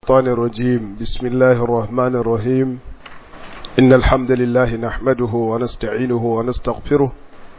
الشيطان الرجيم بسم الله الرحمن الرحيم إن الحمد لله نحمده ونستعينه ونستغفره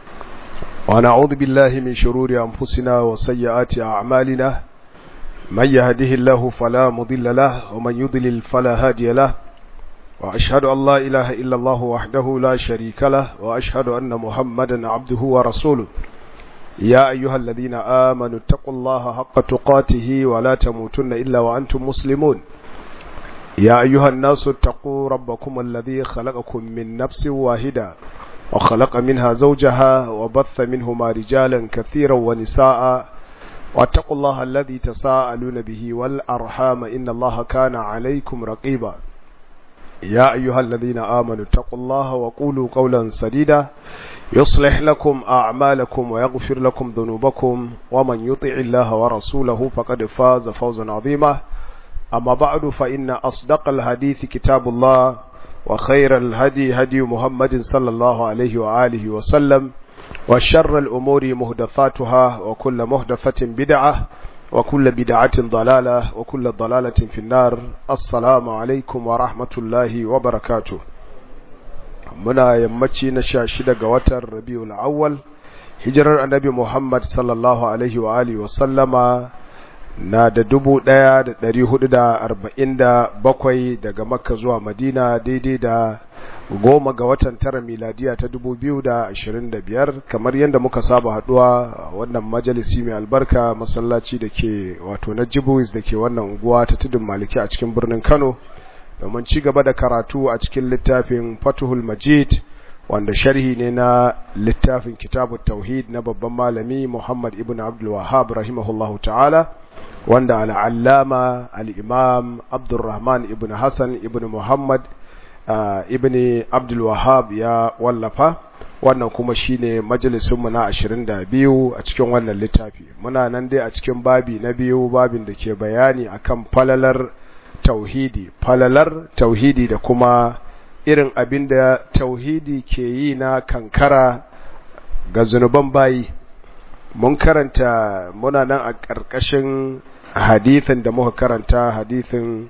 ونعوذ بالله من شرور أنفسنا وسيئات أعمالنا من يهده الله فلا مضل له ومن يضلل فلا هادي له وأشهد أن لا إله إلا الله وحده لا شريك له وأشهد أن محمدا عبده ورسوله يا أيها الذين آمنوا اتقوا الله حق تقاته ولا تموتن إلا وأنتم مسلمون يا أيها الناس اتقوا ربكم الذي خلقكم من نفس واحدة وخلق منها زوجها وبث منهما رجالا كثيرا ونساء واتقوا الله الذي تساءلون به والأرحام إن الله كان عليكم رقيبا يا أيها الذين آمنوا اتقوا الله وقولوا قولا سديدا يصلح لكم أعمالكم ويغفر لكم ذنوبكم ومن يطع الله ورسوله فقد فاز فوزا عظيما أما بعد فإن أصدق الحديث كتاب الله وخير الهدي هدي محمد صلى الله عليه وآله وسلم وشر الأمور مهدثاتها وكل مهدثة بدعة وكل بدعة ضلالة وكل ضلالة في النار السلام عليكم ورحمة الله وبركاته muna yammaci na sha shida ga watan rabiul awwal hijirar annabi muhammad sallallahu alaihi wa alihi wa sallama na da dubu ɗaya da ɗari hudu da arba'in da bakwai daga makka zuwa madina daidai da goma ga watan tara miladiya ta dubu biyu da ashirin da biyar kamar yadda muka saba haduwa wannan majalisi mai albarka masallaci da ke wato na jibuis da ke wannan unguwa ta tudun maliki a cikin birnin kano domin ci gaba da karatu a cikin littafin fatuhul majid wanda sharhi ne na littafin kitabu tauhid na babban malami muhammad ibn abdul wahab rahimahullahu ta'ala wanda al'allama al'imam abdulrahman ibn hassan ibn muhammad ibn abdul wahab ya wallafa wannan kuma shine majalisunmu na 22 a cikin wannan littafi muna nan dai a cikin babi na biyu babin da ke bayani akan falalar tauhidi falalar tauhidi da kuma irin abin da tauhidi ke yi na kankara ga zunuban bayi mun karanta muna nan a ƙarƙashin hadithin da muka karanta hadithin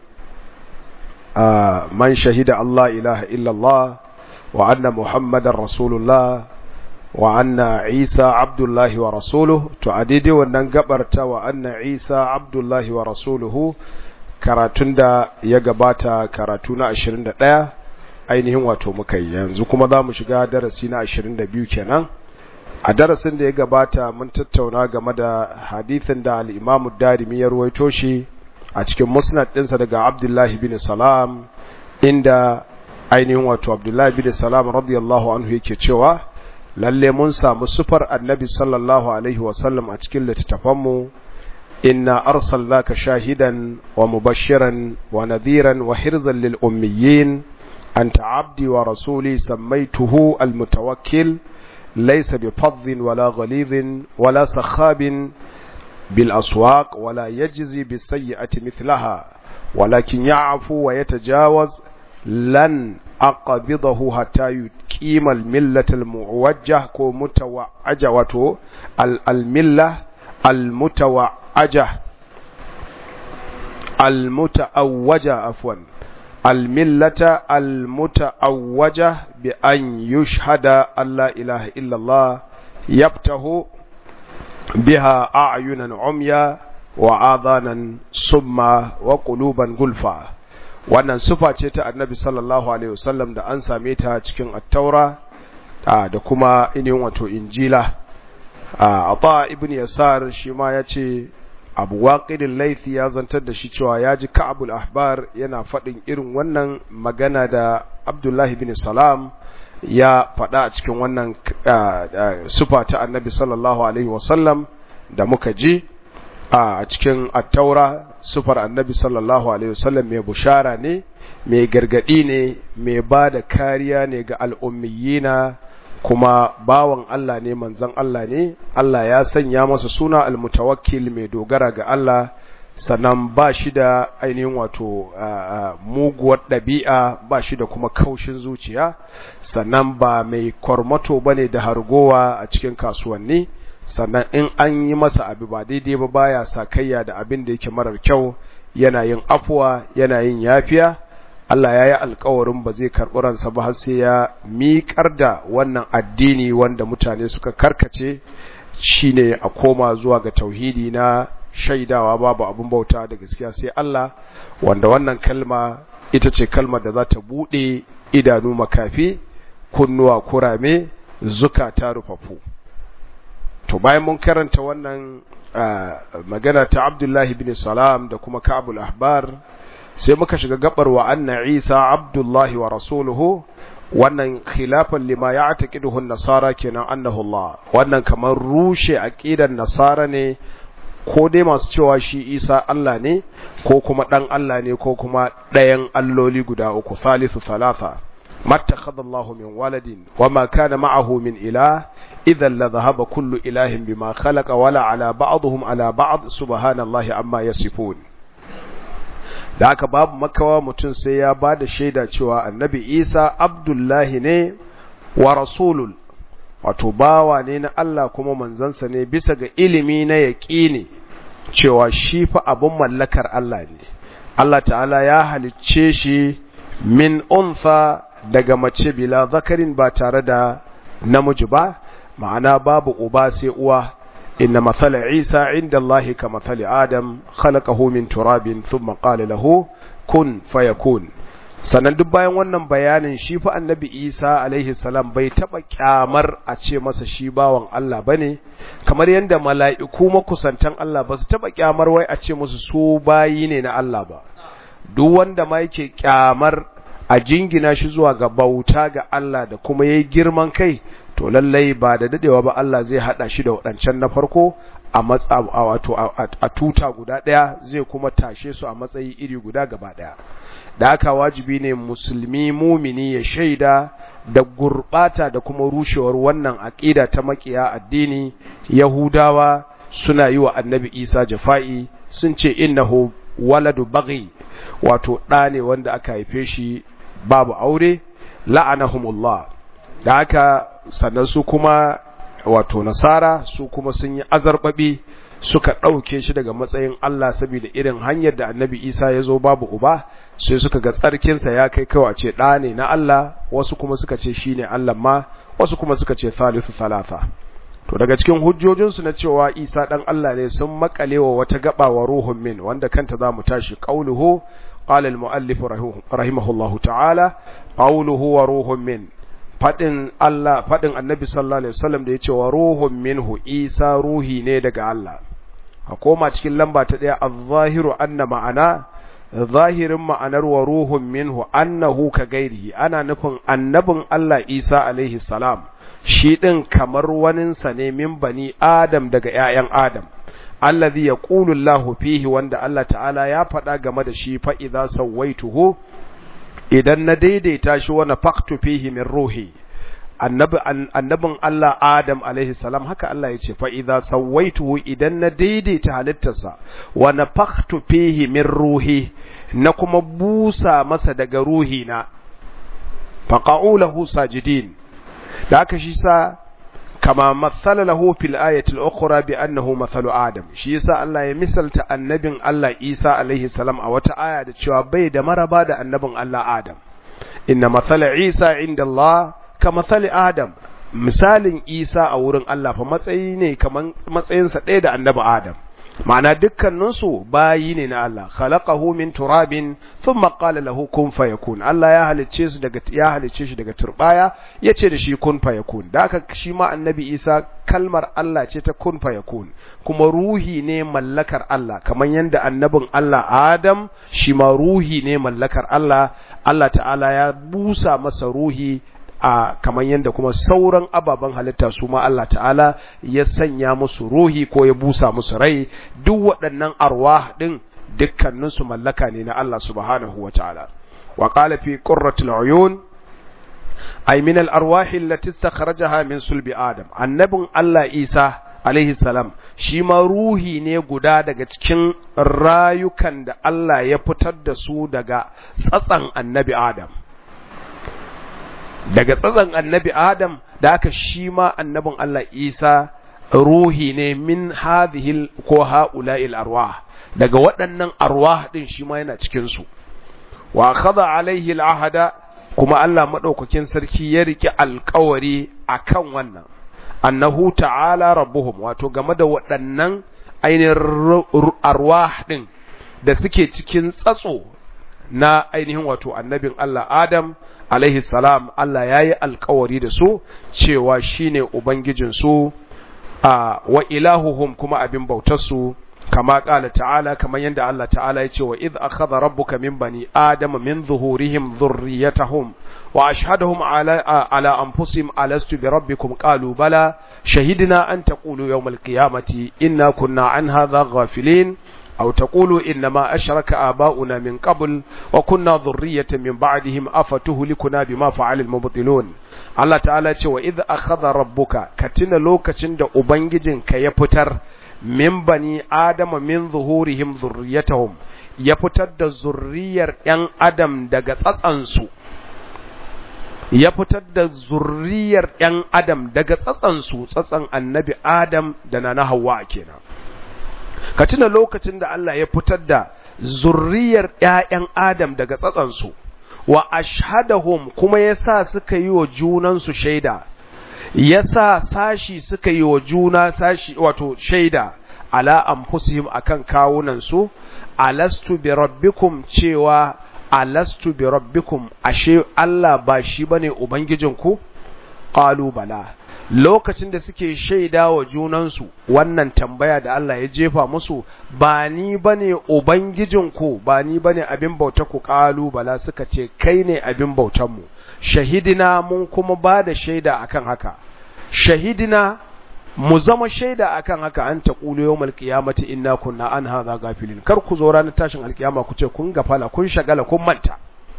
man shahida Allah ilaha illallah wa anna muhammadan rasulullah wa anna isa abdullahi wa rasuluhu to a daidai wannan gabarta wa anna isa abdullahi wa rasuluhu karatun da ya gabata karatu na 21 ainihin wato muka yi yanzu kuma za mu shiga darasi na 22 kenan a darasin da ya gabata mun tattauna game da hadithin da al'imamu darimi ya ruwaito shi a cikin musnad ɗinsa daga abdullahi bin salam inda ainihin wato abdullahi bin salam radiyallahu anhu yake cewa lalle mun samu sufar annabi sallallahu alaihi wasallam a cikin littattafanmu إنا أرسلناك شاهدا ومبشرا ونذيرا وحرزا للأميين أنت عبدي ورسولي سميته المتوكل ليس بفظ ولا غليظ ولا سخاب بالأسواق ولا يجزي بالسيئة مثلها ولكن يعفو ويتجاوز لن أقبضه حتى يقيم الملة المعوجة كمتوعجة الملة المتوعجة أجه المتأوجة عفوا الملة المتأوجة بأن يشهد أن لا إله إلا الله يبته بها أعينا عميا وآذانا صما وقلوبا غلفا wannan sufa ce ta annabi sallallahu alaihi wasallam da an same ta cikin attaura da kuma inin wato injila a ta ibn yasar shi ma ya ce abu waƙidin laifi ya zantar da shi cewa ya ji ka'abul ahbar yana faɗin irin wannan magana da abdullahi bin salam ya faɗa a cikin wannan sufa ta annabi sallallahu alaihi wasallam da muka ji a cikin attaura sufar annabi sallallahu alaihi wasallam mai bushara ne mai gargaɗi ne mai ba da kariya ne ga al'ummiyina kuma bawan Allah ne manzon Allah ne Allah ya sanya masa suna almutawakkil mai dogara ga Allah sannan ba shi da ainihin wato muguwar ɗabi'a ba shi da kuma kaushin zuciya sannan ba mai kwarmato ba ne da hargowa a cikin kasuwanni sannan in an yi masa abu ba daidai ba baya sakayya da abin da yake marar kyau yana yin afuwa yana yin yafiya Allah ya yi alkawarin ba zai karɓi ransa ba har sai ya miƙar da wannan addini wanda mutane suka karkace shine a koma zuwa ga tauhidi na shaidawa babu abin bauta da gaskiya sai Allah wanda wannan kalma ita ce kalmar da za ta buɗe idanu makafi kunnuwa kurame zukata rufafu to bayan mun karanta wannan magana ta Abdullahi bin Salam da kuma Ka'bul Ahbar sai muka shiga gabar wa anna Isa Abdullahi wa rasuluhu wannan khilafan lima ya'taqiduhu an-nasara kenan annahu Allah wannan kamar rushe aqidar nasara ne ko dai masu cewa shi Isa Allah ne ko kuma dan Allah ne ko kuma ɗayan alloli guda uku thalithu thalatha mattakhadha Allah min waladin wama kana ma'ahu min ilah idhan la dhahaba kullu ilahin bima khalaqa wala ala ba'dihim ala ba'd subhanallahi amma yasifun da haka babu makawa mutum sai ya ba da shaida cewa annabi isa abdullahi ne wa rasulul wato bawa ne na Allah kuma manzansa ne bisa ga ilimi na yaƙini cewa shi fa abin mallakar Allah ne Allah ta'ala ya halicce shi min unfa daga mace bila zakarin ba tare da namiji ba ma'ana babu uba sai uwa إن مثل عيسى عند الله كمثل آدم خلقه من تراب ثم قال له كن فيكون sannan duk bayan wannan bayanin shi fa annabi Isa alaihi salam bai taba kyamar a ce masa shi bawan Allah bane kamar yadda mala'iku makusantan Allah ba su taba kyamar wai a ce musu su bayi ne na Allah ba duk wanda ma yake kyamar a jingina shi zuwa ga bauta ga Allah da kuma yayi girman kai to lallai ba da dadewa ba Allah zai hada shi da wadancan na farko a matsa wato a tuta guda daya zai kuma tashe su a matsayi iri guda gaba daya da haka wajibi ne musulmi mumini ya shaida da gurbata da kuma rushewar wannan aqida ta makiya addini yahudawa suna yi wa annabi Isa jafa'i sun ce innahu waladu baghi wato ɗa ne wanda aka haife shi babu aure la'anahumullah da haka sannan su kuma wato nasara su kuma sun yi azarbabi suka ɗauke shi daga matsayin Allah saboda irin hanyar da annabi isa ya zo babu uba sai suka ga tsarkinsa ya kai kawai a ce ɗa ne na Allah wasu kuma suka ce shi ne Allah ma wasu kuma suka ce thalithu thalatha to daga cikin hujjojinsu na cewa isa ɗan Allah ne sun makale wa wata gaba wa ruhun min wanda kanta za mu tashi ƙauluhu قال المؤلف رحمه الله تعالى قوله وروح من fadin Allah fadin Annabi sallallahu alaihi wasallam da yace wa ruhun minhu Isa ruhi ne daga Allah a koma cikin lamba ta daya az-zahiru anna ma'ana zahirin ma'anar wa ruhun minhu annahu ka gairihi ana nufin annabin Allah Isa alaihi salam shi din kamar waninsa ne min bani Adam daga ƴaƴan Adam allazi yaqulu Allahu fihi wanda Allah ta'ala ya faɗa game da shi fa idza sawaituhu idan na daidaita shi wa nafaqtu fihi min ruhi annabi annabin Allah Adam alaihi salam haka Allah ya ce fa idza sawaituhu idan na daidaita halittarsa wa nafaqtu fihi min ruhi na kuma busa masa daga ruhi na faqa'u lahu sajidin da haka shi sa kama matsala lahu fil ayatil ukhra bi annahu mathalu adam shi yasa Allah ya misalta annabin Allah Isa alaihi salam a wata aya da cewa bai da maraba da annabin Allah Adam inna mathala Isa inda Allah ka mathali Adam misalin Isa a wurin Allah fa matsayi ne kaman matsayinsa ɗaya da annabi Adam ma'ana dukkaninsu bayi ne na Allah khalaqahu min turabin thumma qala lahu kun fayakun Allah ya halicce su daga ya halicce shi daga turbaya yace da shi kun fayakun da aka shi ma annabi Isa kalmar Allah ce ta kun fayakun kuma ruhi ne mallakar Allah kamar yanda annabin Allah Adam shi ma ruhi ne mallakar Allah Allah ta'ala ya busa masa ruhi a kamar yadda kuma sauran ababen halitta su ma Allah ta'ala ya sanya musu ruhi ko ya busa musu rai duk waɗannan arwah ɗin dukkaninsu mallaka ne na Allah subhanahu wa ta'ala wa qala fi qurratil uyun ay min al arwah allati istakhrajaha min sulbi adam annabin Allah Isa alaihi salam shi ma ruhi ne guda daga cikin rayukan da Allah ya fitar da su daga tsatsan annabi Adam daga tsatsan annabi Adam da aka shi ma annabin Allah Isa ruhi ne min hadhihi ko haula'il arwah daga waɗannan arwah din shi ma yana cikin su wa akhadha alaihi al'ahada kuma Allah madaukakin sarki ya riki alƙawari akan wannan annahu ta'ala rabbuhum wato game da waɗannan ainihin arwah din da suke cikin tsatso na ainihin wato annabin Allah Adam alaihi salam Allah ya yi alkawari da su cewa shine ubangijinsu a wa ilahuhum kuma abin bautarsu kama ƙala ta'ala kamar yadda Allah ta'ala ya ce wa idh akhadha rabbuka min bani adama min zuhurihim dhurriyyatahum wa ashhadahum ala ala anfusihim alastu bi rabbikum qalu bala shahidna an taqulu yawm al-qiyamati inna kunna an hadha ghafilin أو تقولوا إنما أشرك آباؤنا من قبل وكنا ذرية من بعدهم أفتهلكنا بما فعل المبطلون الله تعالى وإذ أخذ ربك كتن لوكتن دا أبنججن كيفتر من بني آدم من ظهورهم ذريتهم يفتر دا ذرير ين آدم دا قصصنسو ya fitar da zurriyar ‘yan Adam daga tsatsansu tsatsan annabi Adam da na na Hawwa kenan. ka tuna lokacin da Allah ya fitar da zurriyar ‘ya'yan Adam daga tsatsansu, wa ashhadahum kuma ya sa suka yi wa junansu shaida, ya sa sashi suka yi wa juna sashi wato shaida, ala anfusihim akan kawunansu, alastu bi rabbikum cewa alastu bi rabbikum ashe Allah ba shi bane ubangijinku? Qalu bala. lokacin da suke shaida wa junansu wannan tambaya da Allah ya jefa musu ba ni bane ubangijinku ba ni bane abin bauta ku kalu bala suka ce kai ne abin bautanmu shahidina mun kuma ba da shaida akan haka shahidina mu zama shaida akan haka an taqulu yawmal qiyamati inna kunna an hadha gafilin kar ku zo ranar tashin alkiyama ku ce kun gafala kun shagala kun manta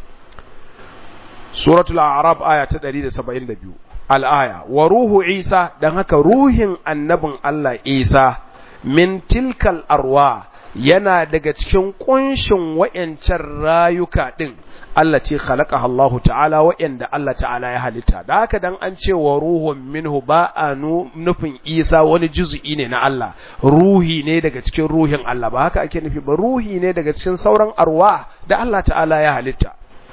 suratul a'raf aya ta 172 al'aya wa ruhu isa don haka ruhin annabin Allah isa min tilkal arwa yana daga cikin kunshin wa'yancan rayuka ɗin Allah ce khalaqa Allahu ta'ala wa'yanda Allah ta'ala ya halitta da haka dan an ce wa ruhun minhu ba a nufin isa wani juzu'i ne na Allah ruhi ne daga cikin ruhin Allah ba haka ake nufi ba ruhi ne daga cikin sauran arwa da Allah ta'ala ya halitta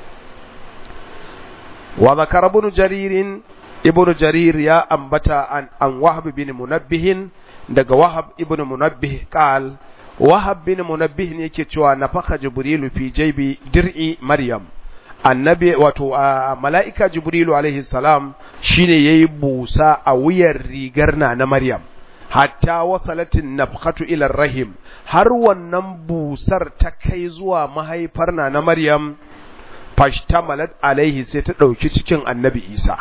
wa zakara ibn jaririn ibn jarir ya ambata an, an wahab bin munabbihin daga wahab ibn munabbih qal wahab bin munabbih ne yake cewa nafaka jibrilu fi jaybi dir'i maryam annabi wato mala'ika jibrilu alaihi salam shine yayi busa a wuyar rigar na na maryam hatta wasalatin nafkhatu ila rahim har wannan busar ta kai zuwa mahaifar na na maryam fashtamalat alaihi sai ta dauki cikin annabi isa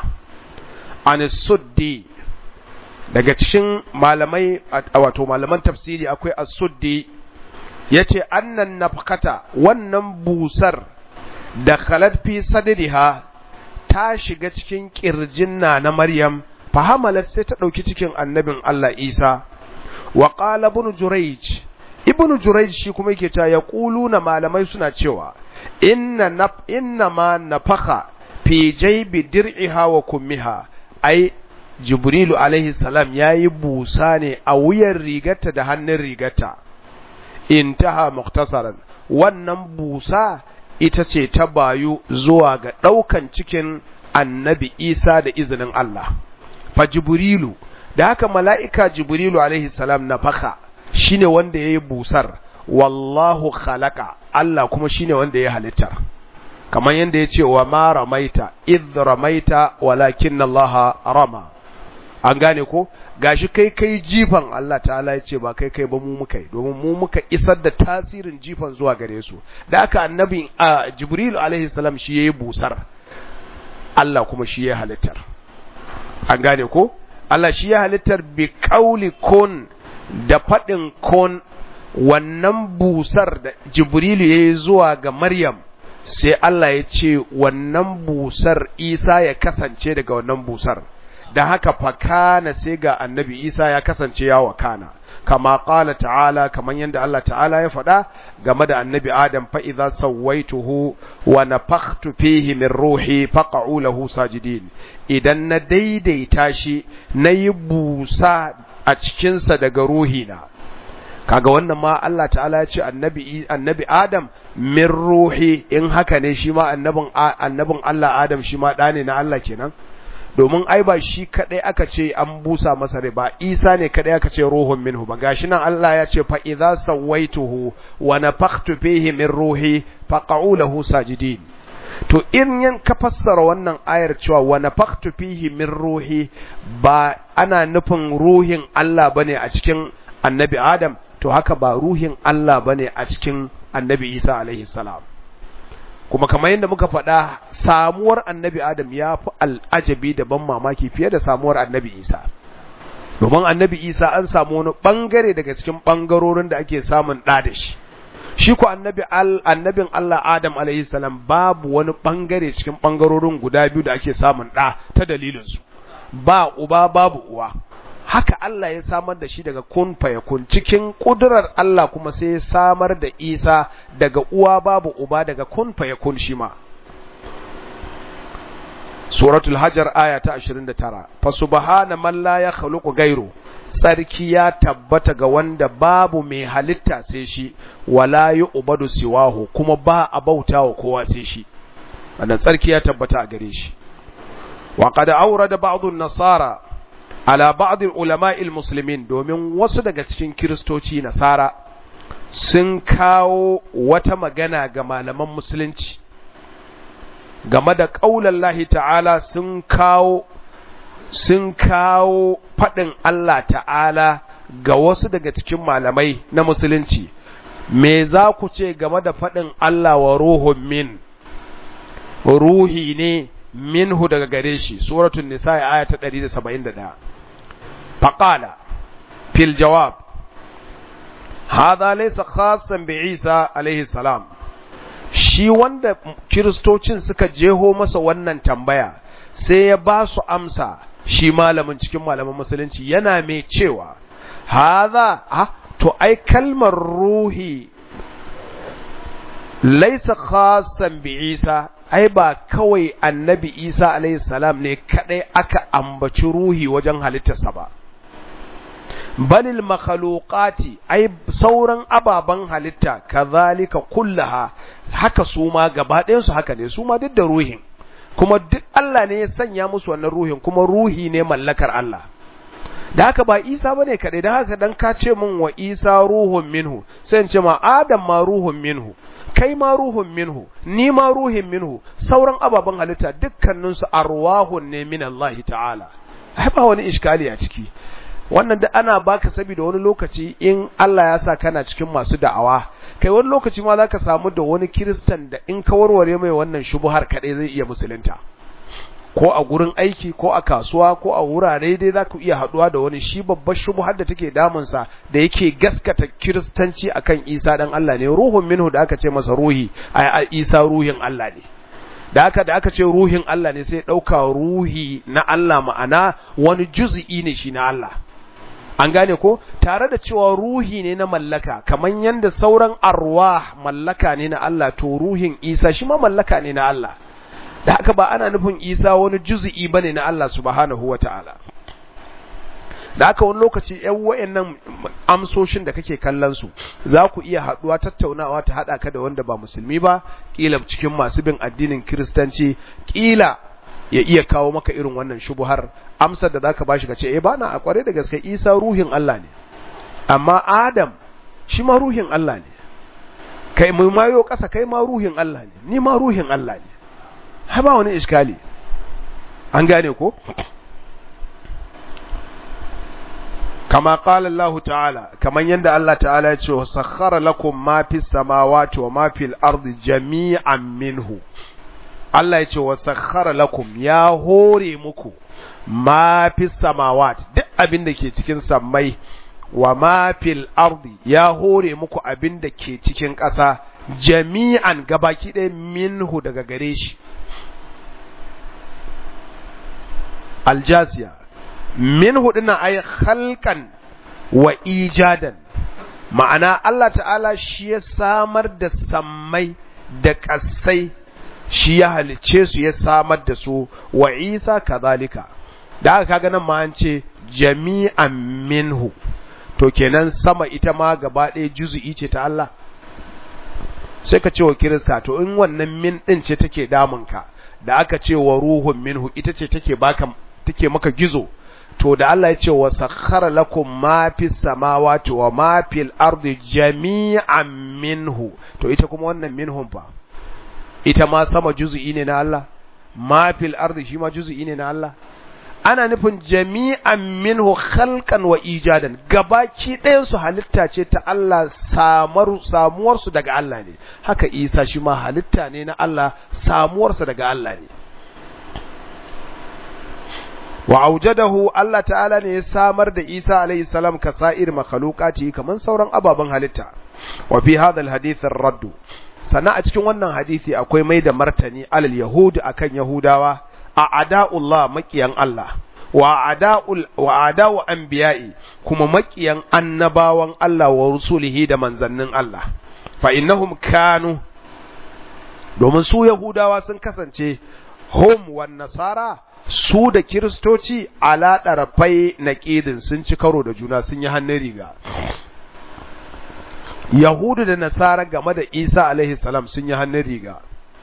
an suddi daga cikin malamai wato malaman tafsiri akwai as-suddi yace annan nafkata wannan busar da khalat fi sadriha ta shiga cikin kirjin na na Maryam fahamalat sai ta dauki cikin annabin Allah Isa wa qala ibn Jurayj ibn Jurayj shi kuma yake ta yaquluna malamai suna cewa inna naf inna ma nafaka fi jaybi dir'iha wa kummiha ai jibrilu alaihi salam ya yi busa ne a wuyan rigarta da hannun rigarta intaha muktasaran wannan busa ita ce ta bayu zuwa ga ɗaukan cikin annabi isa da izinin Allah fa jibrilu da haka mala'ika jibrilu alaihi salam na faka shine wanda ya yi busar wallahu khalaqa Allah kuma shine wanda ya halittar kamar yadda ya ce wa ma ramaita idh ramaita walakin Allah rama an gane ko gashi kai kai jifan Allah ta'ala ya ce ba kai kai ba mu muka yi domin mu muka isar da tasirin jifan zuwa gare su da aka annabi a Jibril alaihi salam shi yayi busar Allah kuma shi ya halittar an gane ko Allah shi ya halittar bi qauli kun da fadin kun wannan busar da Jibrilu yayi zuwa ga Maryam sai Allah ya ce wannan busar Isa ya kasance daga wannan busar da haka fakana sai ga annabi Isa ya kasance ya wakana kama qala ta'ala kaman yanda Allah ta'ala ya faɗa game da annabi Adam fa idza sawaituhu wa nafakhtu fihi min ruhi faq'u lahu sajidin idan na daidaita shi nayi busa a cikinsa daga ruhina kaga wannan ma Allah ta'ala ya ce annabi annabi Adam min ruhi in haka ne shi ma annabin annabin Allah Adam shi ma da ne na Allah kenan domin ai ba shi kadai aka ce an busa masa rai ba Isa ne kadai aka ce ruhun minhu ba gashi nan Allah ya ce fa idza sawaituhu wa nafakhtu fihi min ruhi faq'u lahu sajidin to in yan ka fassara wannan ayar cewa wa nafakhtu fihi min ruhi ba ana nufin ruhin Allah bane a cikin annabi Adam to haka ba ruhin Allah bane a cikin annabi Isa alaihi salam kuma kamar yadda muka faɗa samuwar annabi Adam ya fi al'ajabi da ban mamaki fiye da samuwar annabi Isa domin annabi Isa an samu wani ɓangare daga cikin ɓangarorin da ake samun ɗa da shi shi ko annabi annabin Allah Adam alaihi salam babu wani ɓangare cikin ɓangarorin guda biyu da ake samun ɗa ta dalilinsu ba uba babu uwa haka Allah ya samar da shi daga kun fayakun cikin kudurar Allah kuma sai ya samar da Isa daga uwa babu uba daga kun fayakun shi ma Suratul Hajar aya ta 29 fa subhana man la yakhluqu ghayru sarki ya tabbata ga wanda babu mai halitta sai shi wala yu'badu siwahu kuma ba a bautawa kowa sai shi wannan sarki ya tabbata a gare shi wa qad awrada ba'd an-nasara ala ba'd ulama'il muslimin domin wasu daga cikin kiristoci nasara sun kawo wata magana ga malaman musulunci game da ƙaunar lahi ta'ala sun kawo sun kawo faɗin Allah ta'ala ga wasu daga cikin malamai na musulunci me za ku ce game da faɗin Allah wa ruhun min ruhi ne minhu daga gare shi suratul nisa aya ta 171 faqala fil jawab hadha laysa khassan bi Isa alaihi salam shi wanda kiristocin suka jeho masa wannan tambaya sai ya ba su amsa shi malamin cikin malaman musulunci yana mai cewa hadha ha to ai kalmar ruhi laisa khassan bi Isa ai ba kawai annabi Isa alaihi salam ne kadai aka ambaci ruhi wajen halittarsa ba balil makhluqati ai sauran ababan halitta kazalika kullaha haka su ma gaba ɗayan su haka ne su ma duk da ruhin kuma duk Allah ne ya sanya musu wannan ruhin kuma ruhi ne mallakar Allah da haka ba Isa bane kadai da haka dan ka ce min wa Isa ruhun minhu sai in ce ma Adam ma ruhun minhu kai ma ruhun minhu ni ma ruhin minhu sauran ababen halitta dukkaninsu arwahun ne min Allah ta'ala ai ba wani iskali a ciki wannan da ana baka saboda wani lokaci in Allah ya sa kana cikin masu da'awa kai wani lokaci ma zaka samu da wani kiristan da in ka warware mai wannan shubuhar kadai zai iya musulunta ko a gurin aiki ko a kasuwa ko a wurare dai za ku iya haduwa da wani shi babbar shubuhar da take damunsa da yake gaskata kiristanci akan isa dan Allah ne ruhun minhu da aka ce masa ruhi a isa ruhin Allah ne da aka da aka ce ruhin Allah ne sai ɗauka ruhi na Allah ma'ana wani juz'i ne shi na Allah an gane ko tare da cewa ruhi ne na mallaka kamar yadda sauran arwah mallaka ne na Allah to ruhin isa shi ma mallaka ne na Allah da haka ba ana nufin isa wani juzi'i bane na Allah subhanahu wa ta'ala da haka wani lokaci ‘yan wa'yannan amsoshin da kake kallon su za ku iya haɗuwa tattaunawa ta haɗa ka da wanda ba musulmi ba ƙila cikin masu bin addinin kiristanci ƙila ya iya kawo maka irin wannan shubuhar amsar da za ka bashi ka ce eh ba na a kware da gaske isa ruhin Allah ne amma adam shi ma ruhin Allah ne kai mai mayo ƙasa kai ma ruhin Allah ne ni ma ruhin Allah ne ha ba wani iskali an gane ko kama qala Allah ta'ala kaman yanda Allah ta'ala ya ce sakhara lakum ma fis samawati wa ma fil ardi jami'an minhu Allah ya ce wa sakhara lakum ya hore muku ma fis samawati duk abin da ke cikin sammai wa ma fil ardi ya hore muku abin da ke cikin ƙasa jami'an gabaki ɗaya minhu daga gare shi aljasiya minhu dinnan ay khalqan wa ijadan ma'ana Allah ta'ala shi ya samar da sammai da ƙasai shi ya halice su ya samar da su wa Isa kazalika da aka kaga nan ma an ce jami'an minhu to kenan sama ita ma gaba ɗaya juzu'i ce ta Allah sai ka ce wa kirista to in wannan min ɗin ce take damunka da aka ce wa ruhun minhu ita ce take baka take maka gizo to da Allah ya ce wa sakhara lakum ma fis samawati wa ma fil ardi jami'an minhu to ita kuma wannan minhum fa ita ma sama juzu'i ne na Allah ma fil ardi shi ma juzu'i ne na Allah ana nufin jami'an minhu khalqan wa ijadan gabaki ɗayan su halitta ce ta Allah samar samuwar su daga Allah ne haka Isa shi ma halitta ne na Allah samuwar sa daga Allah ne wa aujadahu Allah ta'ala ne ya samar da Isa alayhi salam ka sa'ir makhluqati kaman sauran ababen halitta wa fi hadha alhadith ar-radd sana a cikin wannan hadisi akwai mai da martani alal yahud akan yahudawa a ada'ullah makiyan Allah wa ada'ul wa ada'u anbiya'i kuma makiyan annabawan Allah wa rusulihi da manzannin Allah fa innahum kanu domin su yahudawa sun kasance hum wan nasara su da kiristoci ala ɗarafai na ƙidin sun ci karo da juna sun yi hannun riga yahudu da nasara game da isa alaihi salam sun yi hannun riga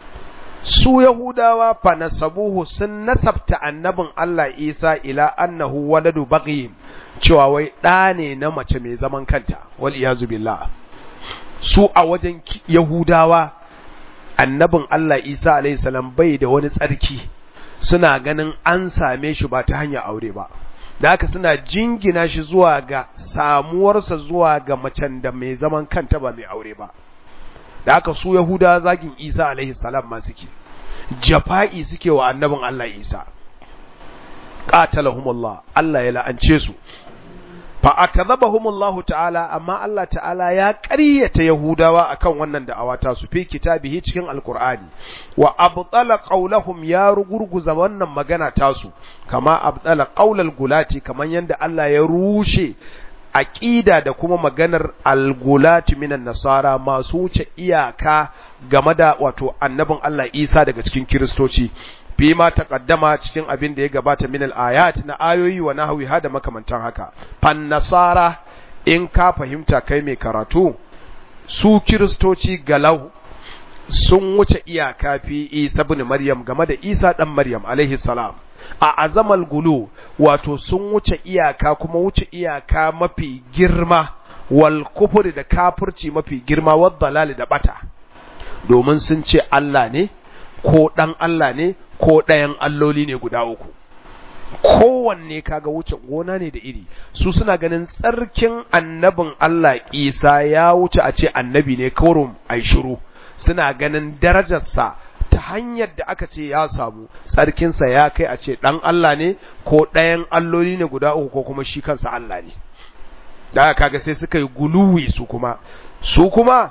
su yahudawa fa nasabuhu sun nasabta annabin allah isa ila annahu waladu baghin cewa wai ɗa ne na mace mai zaman kanta wal iyazu billah su a wajen yahudawa annabin allah isa alaihi salam bai da wani tsarki suna ganin an same shi ba ta hanyar aure ba da haka suna jingina shi zuwa ga samuwarsa zuwa ga macen da mai zaman kanta ba mai aure ba da haka su yahuda zagin isa alaihi salam ma suke jafa'i suke wa annabin allah isa qatalahumullah allah ya la'ance su fa akadhabahumullahu ta'ala amma Allah ta'ala ya ƙaryata Yahudawa akan wannan da'awa ta su fi kitabihi cikin alqur'ani wa abtala qawlahum ya rugurguza wannan magana ta su kama abtala qawlal gulati kaman yanda Allah ya rushe aqida da kuma maganar algulati minan nasara masu wuce iyaka game da wato annabin Allah Isa daga cikin kiristoci fima taqaddama cikin abin da ya gabata min al-ayat na ayoyi wa nahwi hada makamantan haka fan nasara in ka fahimta kai mai karatu su kiristoci galau sun wuce iyaka fi Isa ibn Maryam game da Isa dan Maryam alaihi salam a azamal gulu wato sun wuce iyaka kuma wuce iyaka mafi girma wal kufri da kafirci mafi girma wad dalal da bata domin sun ce Allah ne ko dan Allah ne ko ɗayan alloli ne guda uku kowanne kaga wuce gona ne da iri su suna ganin tsarkin annabin Allah Isa ya wuce a ce annabi ne kawai ai shiru suna ganin darajarsa ta hanyar da aka ce ya samu tsarkinsa ya kai a ce ɗan Allah ne ko ɗayan alloli ne guda uku ko kuma shi kansa Allah ne da kaga sai suka yi guluwi su kuma su kuma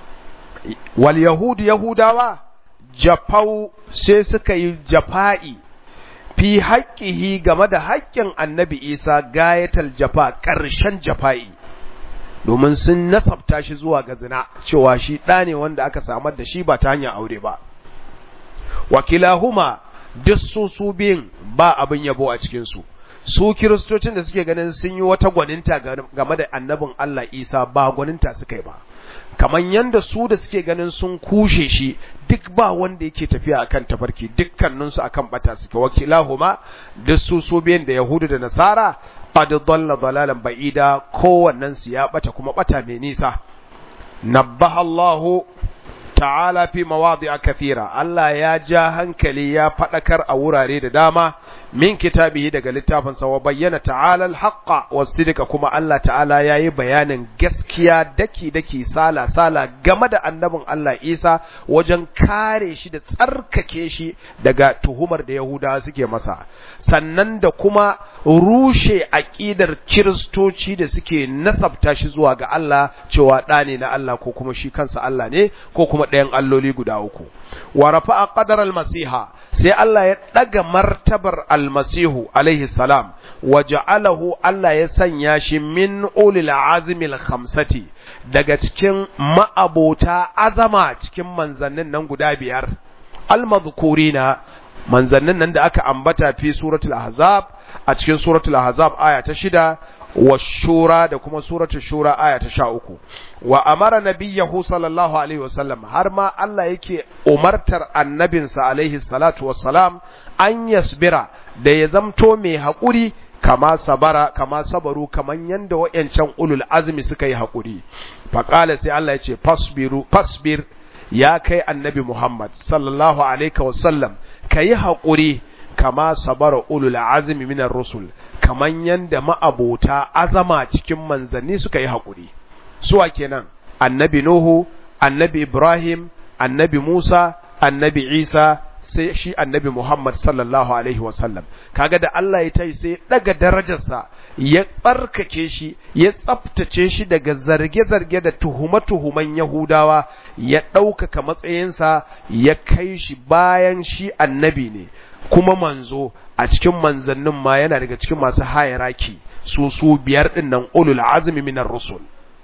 wal yahudu yahudawa jafau sai suka yi jafa'i fi haƙƙihi game da haƙƙin annabi isa gayatal jafa ƙarshen jafa'i domin sun nasabta shi zuwa ga zina cewa shi ɗa ne wanda aka samar da shi ba ta hanyar aure ba wakilahuma duk su su biyun ba abin yabo a cikinsu su kiristocin da suke ganin sun yi wata gwaninta game da annabin Allah isa ba gwaninta suka yi ba kamar yanda su da suke ganin sun kushe shi duk ba wanda yake tafiya akan tafarki dukkaninsu akan bata suke wakilahuma duk su su biyan da yahudu da nasara qad dalla dalalan ba'ida kowannen su ya bata kuma bata mai nisa nabbaha Allahu ta'ala fi mawadi'a kathira Allah ya ja hankali ya fadakar a wurare da dama min kitabihi daga littafin sa wa bayyana ta'ala al-haqqa was-sidqa kuma Allah ta'ala yayi bayanin gaskiya daki daki sala sala game da annabin Allah Isa wajen kare shi da tsarkake shi daga tuhumar da Yahudawa suke masa sannan da kuma rushe aqidar kiristoci da suke nasabta shi zuwa ga Allah cewa ɗa ne na Allah ko kuma shi kansa Allah ne ko kuma ɗayan alloli guda uku wa rafa'a qadar al-masiha sai Allah ya ɗaga martabar almasihu alaihi salam wa ja'alahu Allah ya sanya shi min ulil azmil khamsati daga cikin ma'abota azama cikin manzannin nan guda biyar almadhkurina manzannin nan da aka ambata fi suratul ahzab a cikin suratul ahzab aya ta shida wa shura da kuma suratul shura aya ta sha uku wa amara nabiyyahu sallallahu alaihi wasallam har ma Allah yake umartar annabinsa alaihi salatu wassalam an yasbira da ya zamto mai haƙuri kama sabara kama sabaru kaman yanda wayancan ulul azmi suka yi haƙuri faqala sai Allah ya ce fasbiru fasbir ya kai annabi Muhammad sallallahu alaihi wasallam kayi haƙuri kama sabara ulul azmi minar rusul kaman yanda ma'abota azama cikin manzanni suka yi haƙuri suwa kenan annabi Nuhu annabi Ibrahim annabi Musa annabi Isa sai shi annabi Muhammad sallallahu alaihi wasallam kaga da Allah ya tai sai daga darajarsa ya tsarkake shi ya tsaftace shi daga zarge-zarge da tuhuma-tuhuman Yahudawa ya ɗaukaka matsayinsa ya kai shi bayan shi annabi ne kuma manzo a cikin manzannin ma yana daga cikin masu hayaraki su su biyar din nan ulul azmi minar rusul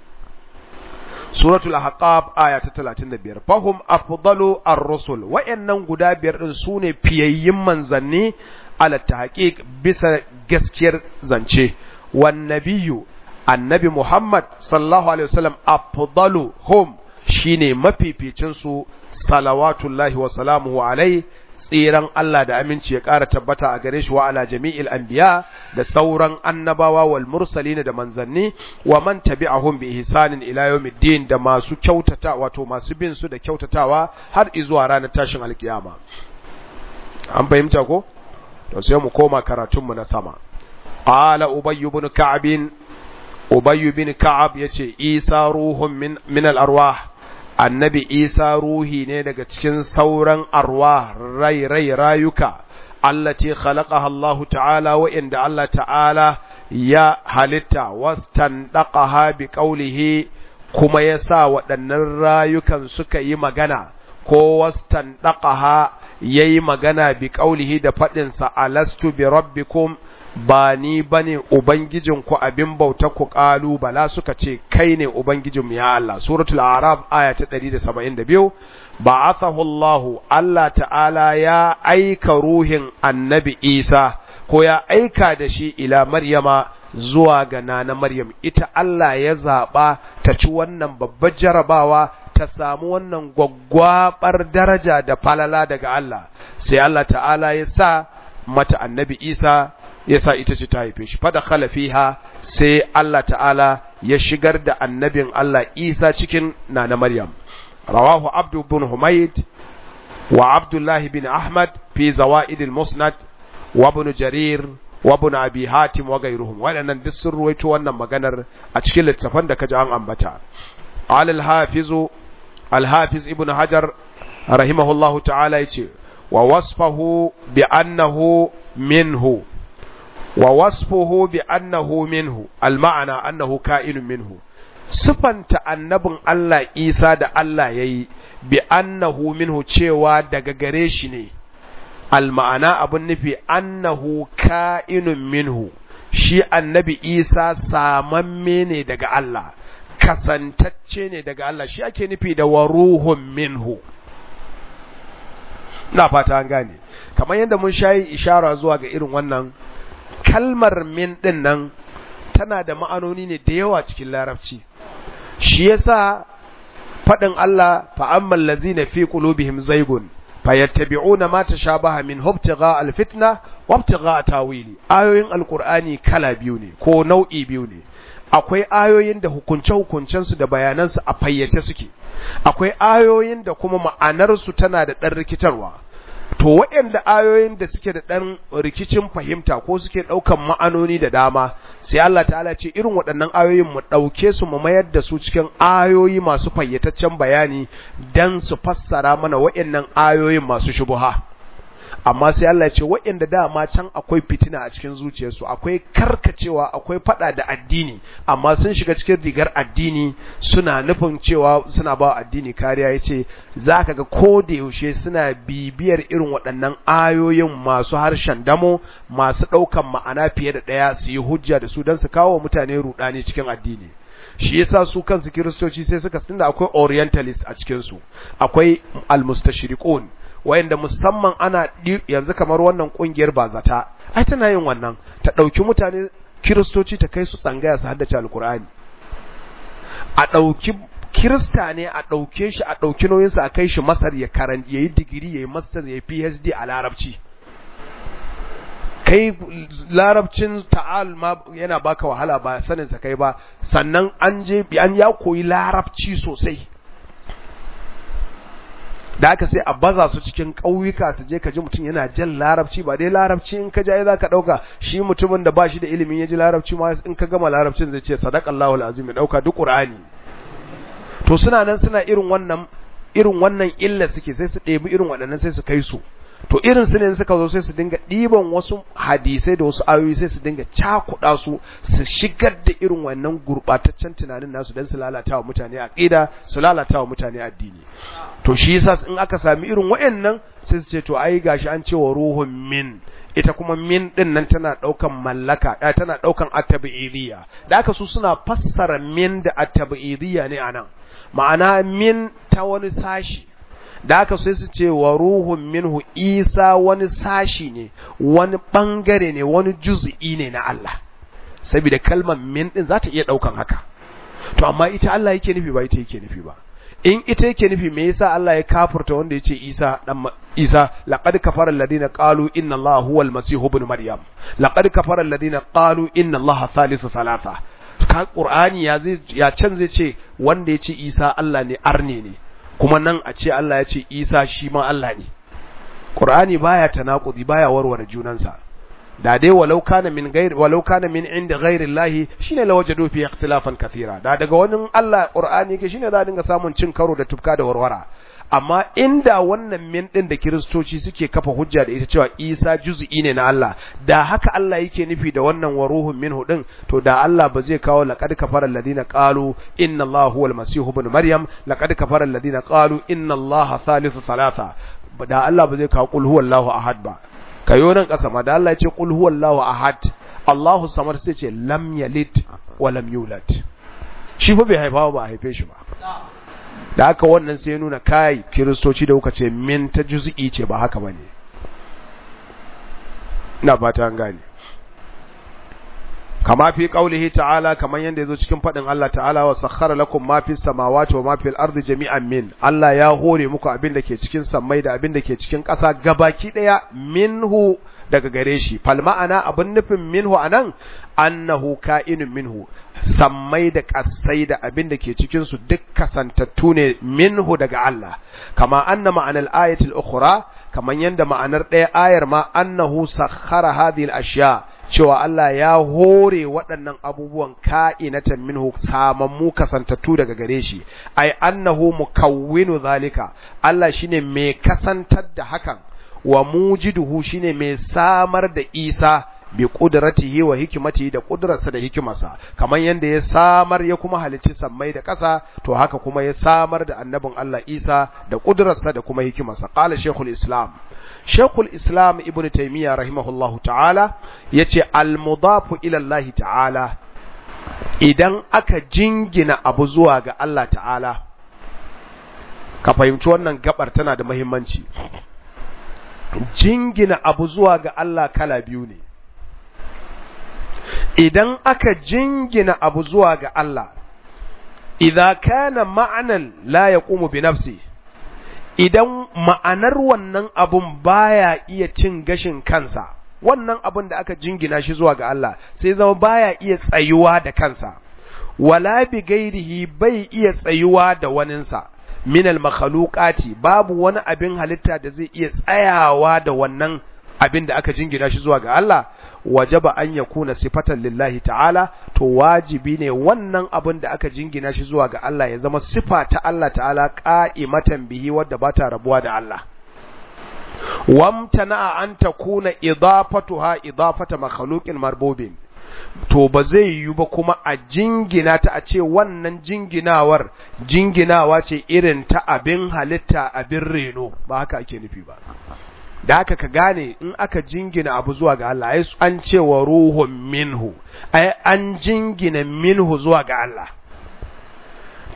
suratul ahqab aya ta 35 fahum afdalu ar-rusul wayannan guda biyar din sune fiyayyin manzanni ala tahqiq bisa gaskiyar zance wan nabiyyu annabi muhammad sallallahu alaihi wasallam afdalu hum shine mafificin su salawatullahi wa salamuhu alaihi tsiran Allah da aminci ya ƙara tabbata a gare shi wa ala jami'il anbiya da sauran annabawa wal mursalin da manzanni wa man tabi'ahum bi ihsanin ila yawmiddin da masu kyautata wato masu bin su da kyautatawa har izuwa ranar tashin alkiyama an fahimta ko to sai mu koma karatun mu na sama qala ubayy ibn ka'ab ubayy ibn ka'ab yace isa ruhun min min al arwah annabi isa ruhi ne daga cikin sauran arwa rai rai rayuka allati khalaqaha Allah ta'ala wa inda Allah ta'ala ya halitta wastandaqaha bi qawlihi kuma yasa waɗannan rayukan suka yi magana ko wastandaqaha yayi magana bi qawlihi da fadin sa alastu bi rabbikum ba ni bane ubangijinku abin bauta ku ƙalu bala suka ce kai ne ubangijinmu ya Allah suratul araf aya ta 172 ba'athahu Allah Allah ta'ala ya aika ruhin annabi Isa ko ya aika da shi ila Maryama zuwa ga nana Maryam ita Allah ya zaba ta ci wannan babbar jarabawa ta samu wannan gwaggwabar daraja da falala daga Allah sai Allah ta'ala ya sa mata annabi Isa yasa ita ce ta haife shi fada fiha sai Allah ta'ala ya shigar da annabin Allah Isa cikin nana Maryam rawahu Abdu bin Humayd wa Abdullah bin Ahmad fi zawaid al-Musnad wa ibn Jarir wa ibn Abi Hatim wa gairuhum waɗannan duk sun ruwaito wannan maganar a cikin littafan da kaji an ambata al al-Hafiz al-Hafiz ibn Hajar rahimahullahu ta'ala yace wa wasfahu bi annahu minhu wa wasfuhu bi annahu minhu alma'ana annahu ka'inun minhu sifanta annabin Allah Isa da Allah yayi bi annahu minhu cewa daga gare shi ne alma'ana abun nufi annahu ka'inun minhu shi annabi Isa samamme ne daga Allah kasantacce ne daga Allah shi ake nufi da waruhun minhu na fata an gane kamar yadda mun shayi ishara zuwa ga irin wannan kalmar min ɗin nan tana da ma'anoni ne da yawa cikin larabci shi yasa faɗin Allah fa'amman lazina fi qulubihim zaygun fayattabi'una ma tashabaha min hubtigha alfitna wa ibtigha tawili ayoyin alqur'ani kala biyu ne ko nau'i biyu ne akwai ayoyin da hukunce hukuncensu da bayanansu a fayyace suke akwai ayoyin da kuma ma'anarsu tana da ɗan rikitarwa to waɗanda ayoyin da suke da ɗan rikicin fahimta ko suke ɗaukan ma'anoni da dama sai Allah ta'ala ce irin waɗannan ayoyin mu ɗauke su mu mayar da su cikin ayoyi masu fayyataccen bayani dan su fassara mana waɗannan ayoyin masu shubuha amma sai Allah ya ce waɗanda dama can akwai fitina a cikin zuciyarsu akwai karkacewa akwai fada da addini amma sun shiga cikin rigar addini suna nufin cewa suna ba addini kariya yace zaka ga ko da yaushe suna bibiyar irin waɗannan ayoyin masu harshen damo masu ɗaukan ma'ana fiye da ɗaya su yi hujja da su don su kawo mutane rudani cikin addini shi yasa su kansu kiristoci sai suka tunda akwai orientalist a cikin su akwai almustashriqun wayanda musamman ana yanzu kamar wannan kungiyar bazata ai tana yin wannan ta dauki mutane kiristoci ta kai su tsangaya su haddace alkur'ani a dauki kirista ne a dauke shi a dauki nauyin sa a kai shi masar ya karan yayi digiri yayi master yayi phd a larabci kai larabcin ta'al ma yana baka wahala ba sanin sa kai ba sannan an je an ya koyi larabci sosai da aka sai a baza su cikin ƙauyuka su je ka ji mutum yana jan larabci ba dai larabci in ka jaye za ka ɗauka shi mutumin da ba shi da ilimin ya ji larabci ma in ka gama larabcin zai ce sadakallahu alazim ya ɗauka duk ƙur'ani to suna nan suna irin wannan irin wannan illa suke sai su ɗebi irin waɗannan sai su kai su to irin su ne suka zo sai su dinga ɗiban wasu hadisai da wasu ayoyi sai su dinga cakuɗa su su shigar da irin wannan gurɓataccen tunanin nasu don su lalata wa mutane aqida su lalata wa mutane addini to shi yasa in aka sami irin waɗannan sai su ce to ai gashi an ce wa ruhun min ita kuma min din nan tana daukan mallaka eh, tana daukan at-tabi'idiyya da aka su suna fassara min da at-tabi'idiyya ne anan ma'ana min ta wani sashi da aka sai su ce wa ruhun minhu isa wani sashi ne wani bangare ne wani juz'i ne na Allah saboda kalmar min din za ta iya daukan haka to amma ita Allah yake nufi ba ita yake nufi ba in ita yake nufi me yasa Allah ya kafurta wanda yace Isa dan Isa laqad kafara alladhina qalu inna Allah huwa al-masih ibn maryam laqad kafara alladhina qalu inna Allah thalithu thalatha ka Qur'ani ya zai ya can zai ce wanda yace Isa Allah ne arne ne kuma nan a ce Allah ya ce Isa shi ma Allah ne Qur'ani baya tanakudi baya warware junansa da dai walau kana min ghairi walau kana min inda ghairi Allah shine la wajadu fi ikhtilafan kathira da daga wani Allah Qur'ani yake shine za a dinga samun cin karo da tufka da warwara amma inda wannan min din da kiristoci suke kafa hujja da ita cewa Isa juz'i ne na Allah da haka Allah yake nufi da wannan waruhun minhu din to da Allah ba zai kawo laqad kafara alladhina qalu inna Allah huwal masih ibn maryam laqad kafara alladhina qalu inna Allah thalithu thalatha da Allah ba zai kawo qul huwallahu ahad ba kayo nan kasa ma da Allah ya ce qul huwallahu ahad Allahu samad sai ce lam yalid wa lam yulad shi fa bai haifa ba haife shi ba da haka wannan sai nuna kai kiristoci da kuka ce min ta juz'i ce ba haka bane ina fata an gane kama fi qaulihi ta'ala kaman yanda yazo cikin fadin Allah ta'ala wa sakhkhara lakum ma fis samawati wa ma fil ardi jami'an min Allah ya hore muku abin da ke cikin sammai da abin da ke cikin ƙasa gabaki daya minhu daga gare shi fal ma'ana abin nufin minhu anan annahu ka'inun minhu sammai da ƙasai da abin da ke cikin su duk kasantattu ne minhu daga Allah kama anna ma'anar ayatul ukhra kaman yanda ma'anar ɗaya ayar ma annahu sakhara hadhihi al-ashya cewa Allah ya hore waɗannan abubuwan ka'inatan minhu samammu kasantattu daga gare shi ai annahu mukawwinu zalika Allah shine mai kasantar da hakan wa mujiduhu shine mai samar da Isa bi qudratihi wa hikmatihi da kudrarsa da hikimarsa kamar yanda ya samar ya kuma halicci sammai da ƙasa to haka kuma ya samar da annabin Allah Isa da kudrarsa da kuma hikimarsa qala shaykhul islam shaykhul islam ibn taymiya rahimahullahu ta'ala yace al mudafu ila Allah ta'ala idan aka jingina abu zuwa ga Allah ta'ala ka fahimci wannan gabar tana da muhimmanci jingina abu zuwa ga Allah kala biyu ne idan aka jingina abu zuwa ga Allah idza kana ma'anan la yaqumu bi nafsi idan ma'anar wannan abun baya iya cin gashin kansa wannan abun da aka jingina shi zuwa ga Allah sai zama baya iya tsayuwa da kansa wala bi gairihi bai iya tsayuwa da waninsa minal makhluqati babu wani abin halitta da zai iya tsayawa da wannan abin da aka jingina shi zuwa ga Allah wajaba an yakuna sifatan lillahi ta'ala to wajibi ne wannan abin da aka jingina shi zuwa ga Allah ya zama sifa ta Allah ta'ala qa'imatan bihi wadda ba ta rabuwa da Allah wamtana an takuna idafatuha idafata makhluqin marbubin to ba zai yiwu ba kuma a jingina ta a ce wannan jinginawar jinginawa ce irin ta abin halitta abin reno ba haka ake nufi ba da haka ka gane in aka jingina abu zuwa ga Allah ai an ce wa ruhun minhu ai an jingina minhu zuwa ga Allah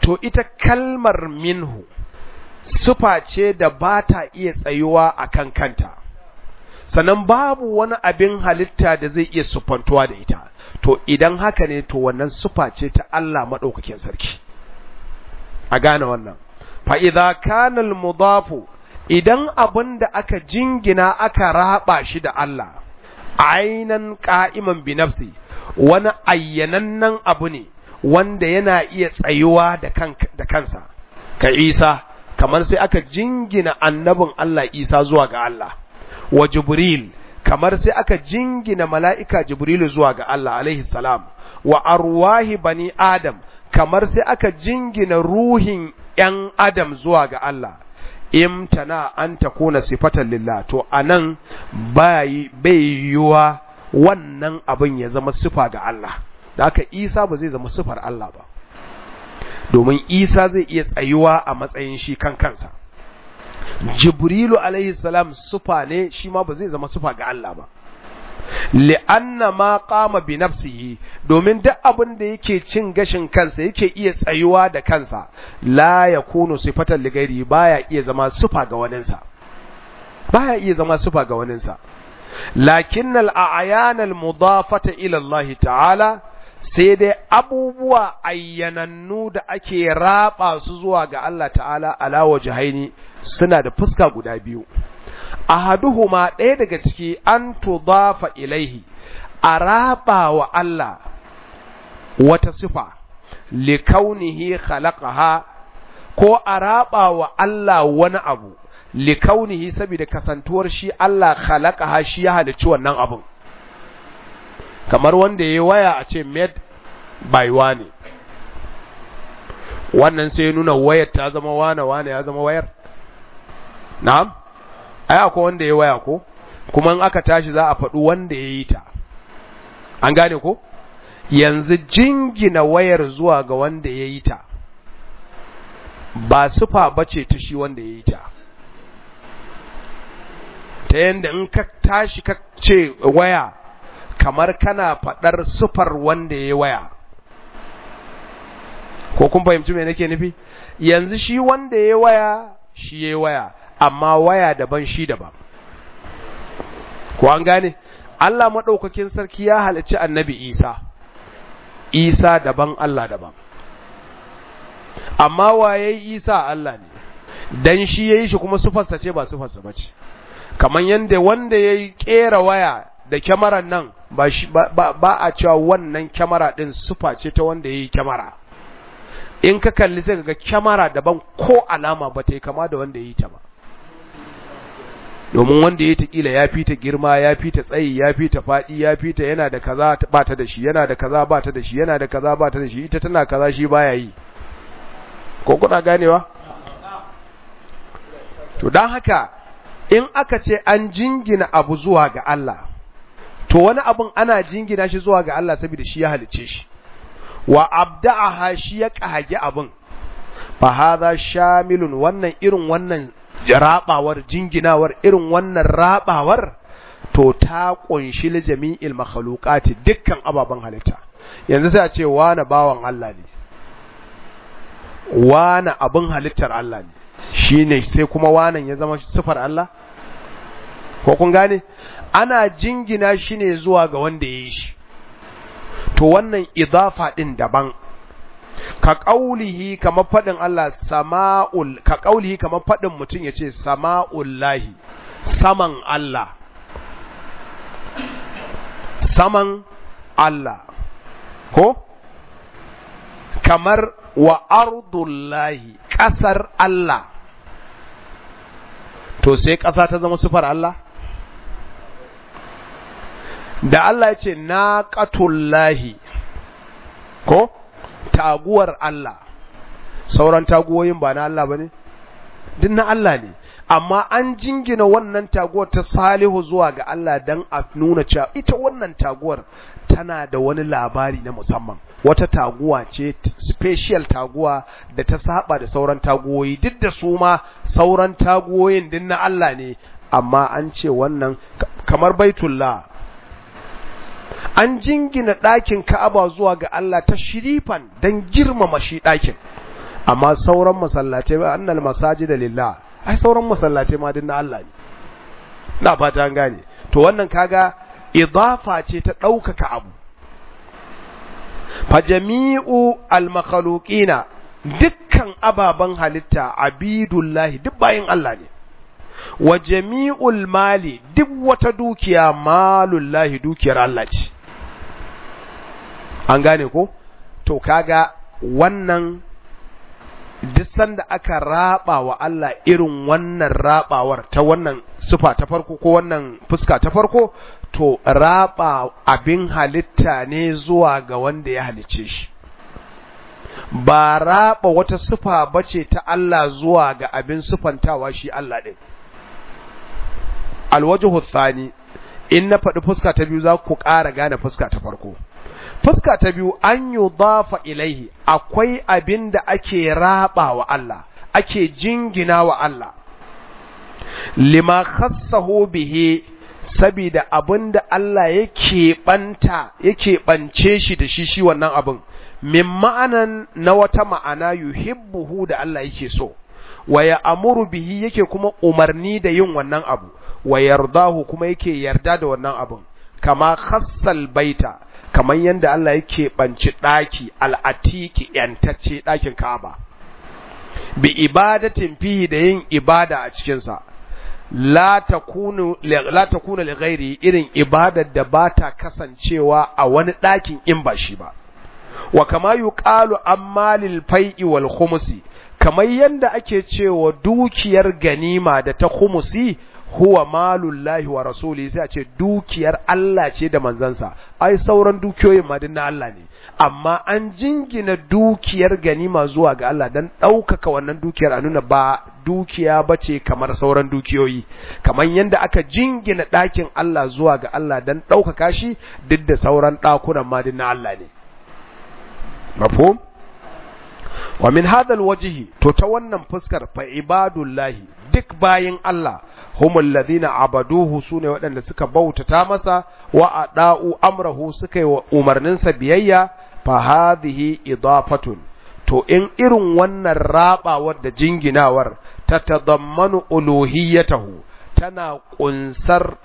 to ita kalmar minhu sufa ce da ba ta iya tsayuwa a kan kanta sannan babu wani abin halitta da zai iya sufantuwa da ita to idan haka ne to wannan sufa ce ta Allah maɗaukakin sarki a gane wannan fa'iza kanal mudafu idan abin da aka jingina aka raba shi da Allah ainan ka'iman bi nafsi wani ayyanannen abu ne wanda yana iya tsayuwa da kansa ka isa kamar sai aka jingina annabin Allah isa zuwa ga Allah wa jibril kamar sai aka jingina mala'ika jibrilu zuwa ga Allah alaihi salam wa arwahi bani adam kamar sai aka jingina ruhin ‘yan adam zuwa ga Allah imtana an ta kuna sifatan lillah to anan bai yiwuwa wannan abin ya zama sifa ga Allah da haka isa ba zai zama sifar Allah ba domin isa zai iya tsayuwa a matsayin shi kan kansa jibrilu alaihi salam sufa ne shi ma ba zai zama sufa ga Allah ba li'anna ma qama bi nafsihi domin duk abin da yake cin gashin kansa yake iya tsayuwa da kansa la yakunu sifatan li ghairi baya iya zama sufa ga waninsa baya iya zama sufa ga waninsa lakinnal a'yan al mudafata ila Allah ta'ala sai dai abubuwa ayyanannu da ake raba su zuwa ga Allah ta'ala ala wajhaini suna da fuska guda biyu ahaduhuma ɗaya daga ciki an tudafa ilaihi a raba wa Allah wata sifa likaunihi khalaqaha ko a raba wa Allah wani abu likaunihi saboda kasantuwar shi Allah khalaqaha shi ya halicci wannan abun kamar wanda ya waya a ce made by wane wannan sai nuna wayar ta zama wane wane ya zama wayar na'am ai akwai wanda ya waya ko kuma in aka tashi za a faɗi wanda ya yi ta an gane ko yanzu jingina wayar zuwa ga wanda ya yi ta ba sufa bace ta shi wanda ya yi ta ta yanda in ka tashi ka ce waya kamar kana faɗar sufar wanda ya waya ko kun fahimci me nake nufi yanzu shi wanda ya waya shi ya waya amma waya daban shi daban ko an gane Allah maɗaukakin sarki ya halicci annabi Isa Isa daban Allah daban amma waye Isa Allah ne dan shi yayi shi kuma sufarsa ce ba sufarsa bace kaman yanda wanda yayi kera waya da kyamarar nan ba, ba, ba a cewa wannan kyamara ɗin sufa ce ta wanda ya yi kyamara in ka kalli sai ga kyamara daban ko alama ba ta yi kama da wanda ya yi ta ba domin wanda ya ta kila ya fi ta girma ya fi ta tsayi ya fi ta faɗi ya fi ta yana da kaza ba ta da shi yana da kaza ba ta da shi yana da kaza ba ta da shi ita tana kaza shi baya yi ko kuna ganewa to don haka in aka ce an jingina abu zuwa ga Allah to wani abun ana jingina shi zuwa ga Allah saboda shi ya halice shi wa abda'aha shi ya kage abun fa hadha shamilun wannan irin wannan rabawar jinginawar irin wannan rabawar to ta kunshi li jami'il makhluqati dukkan ababen halitta yanzu sai a ce wani bawan Allah ne wani abin halittar Allah ne shine sai kuma wanan ya zama sifar Allah ko kun gane ana jingina shi ne zuwa ga wanda ya yi shi to wannan idafa ɗin daban ka ƙaulihi kamar faɗin Allah sama'ul ka ƙaulihi kamar faɗin mutum ya ce sama'ullahi saman Allah saman Allah ko kamar wa ardullahi ƙasar Allah to sai ƙasa ta zama sufar Allah da Allah ya ce na ƙatullahi ko taguwar Allah sauran taguwoyin ba na Allah ba ne? duk na Allah ne amma an jingina wannan taguwar ta salihu zuwa ga Allah don a nuna cewa ita wannan taguwar tana da wani labari na musamman wata taguwa ce special taguwa da ta saba da sauran taguwoyi duk da su ma sauran taguwoyin din na Allah ne amma an ce wannan kamar baitullah an jingina ɗakin Ka'aba zuwa ga Allah ta shirifan don girmama shi ɗakin amma sauran masallatai ba annal masajida lillah ai sauran masallatai ma din na Allah ne na fata an gane to wannan kaga idafa ce ta ɗaukaka abu fa jami'u al-makhluqina dukkan ababen halitta abidullahi duk bayin Allah ne wa jami'ul mali duk wata dukiya malullahi dukiyar Allah ce an gane ko to kaga wannan duk sanda aka raba wa Allah irin wannan rabawar ta wannan sufa ta farko ko wannan fuska ta farko to raba abin halitta ne zuwa ga wanda ya halicce shi ba raba wata sufa bace ta Allah zuwa ga abin sufantawa shi Allah din alwajhu thani in na faɗi fuska ta biyu za ku ƙara gane fuska ta farko fuska ta biyu an yi dafa ilaihi akwai abin da ake raba wa Allah ake jingina wa Allah lima khassahu bihi sabida abin da Allah yake banta yake bance shi da shi shi wannan abin min ma'anan na wata ma'ana yuhibbuhu da Allah yake so wa ya amuru bihi yake kuma umarni da yin wannan abu wa yardahu kuma yake yarda da wannan abin kama khassal baita kamar yadda Allah yake banci daki al'atiki yantacce dakin Ka'aba bi ibadatin fihi da yin ibada a cikin sa la takunu la takunu li ghairi irin ibadar da bata kasancewa a wani dakin in ba shi ba wa kama yuqalu ammalil fai'i wal khumsi kamar yadda ake cewa dukiyar ganima da ta khumusi huwa malullahi wa rasuli sai a ce dukiyar Allah ce da manzansa ai sauran dukiyoyin ma na Allah ne amma an jingina dukiyar ganima zuwa ga Allah dan ɗaukaka wannan dukiyar a nuna ba dukiya bace kamar sauran dukiyoyi kamar yadda aka jingina ɗakin Allah zuwa ga Allah dan ɗaukaka shi duk da sauran ɗakunan ma na Allah ne mafhum wa min hadha alwajhi to ta wannan fuskar fa ibadullahi duk bayin Allah humul ladina abaduhu sune waɗanda suka bautata masa wa ada'u amrahu suka yi wa umarninsa biyayya fa hadhihi idafatun to in irin wannan rabawar da jinginawar ta tadammanu uluhiyatahu tana kunsar